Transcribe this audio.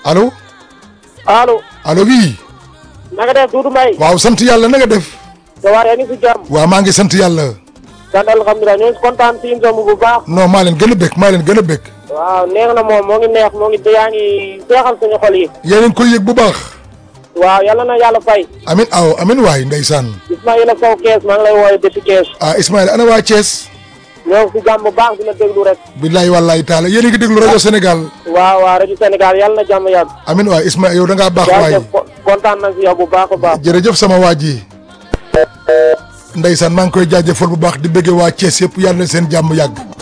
allo allo allo oui na nga def Doudou Mbaye waaw sant yàlla na nga def sa waar yaa ngi si jàmm waaw maa ngi sant yàlla sant alhamdulilah ñoo ngi kontaan si émission bi bu baax non maa leen gën a bëgg maa leen gën a bëgg waaw neex na moom moo ngi neex moo ngi yaa ngi seexal suñu xol yi yéen a ngi koy yëg bu baax waaw yàlla na yàlla fay amin aw amin waay ndeysaan Ismaïla Sow Kees maa ngi lay wooye depuis Kees ah Ismaïla ana waa Thiès ñoo ngi si jàmm bu baax dina déglu rek billaay wallaay taala yéen a ngi déglu rajo Sénégal waaw waaw rajo Sénégal yàlla na jàmm yàgg amin waay Ismaïla yow da ngaa baax waay jaajëf kontaan nañ si yow bu baax a baax jërëjëf sama waa ji ndeysaan maa ngi koy jaajëfal bu baax di bëggee waa Thiès yëpp yàlla na seen jàmm yàgg